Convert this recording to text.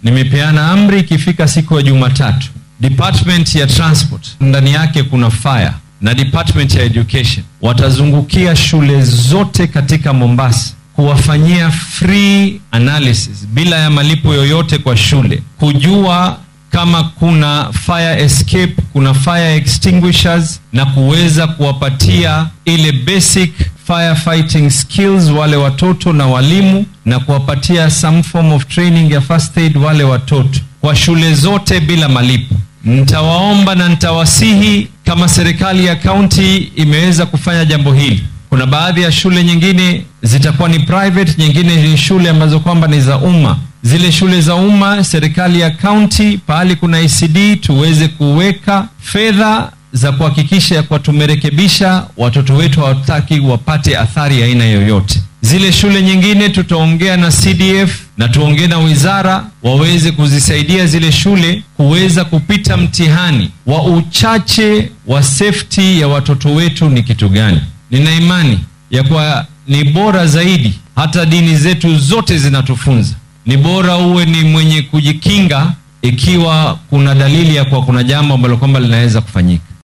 nimepeana amri ikifika siku ya Jumatatu, department ya transport ndani yake kuna fire na department ya education watazungukia shule zote katika Mombasa kuwafanyia free analysis bila ya malipo yoyote kwa shule, kujua kama kuna fire escape, kuna fire extinguishers na kuweza kuwapatia ile basic firefighting skills wale watoto na walimu, na kuwapatia some form of training ya first aid wale watoto kwa shule zote bila malipo. Nitawaomba na nitawasihi kama serikali ya kaunti imeweza kufanya jambo hili. Kuna baadhi ya shule nyingine zitakuwa ni private, nyingine ni shule ambazo kwamba ni za umma. Zile shule za umma, serikali ya kaunti pahali kuna ECD tuweze kuweka fedha za kuhakikisha kuwa tumerekebisha, watoto wetu hawataki wapate athari ya aina yoyote. Zile shule nyingine tutaongea na CDF na tuongee na wizara waweze kuzisaidia zile shule kuweza kupita mtihani wa uchache wa safety ya watoto wetu ni kitu gani. Nina imani ya kuwa ni bora zaidi, hata dini zetu zote zinatufunza ni bora uwe ni mwenye kujikinga ikiwa kuna dalili ya kuwa kuna jambo ambalo kwamba linaweza kufanyika.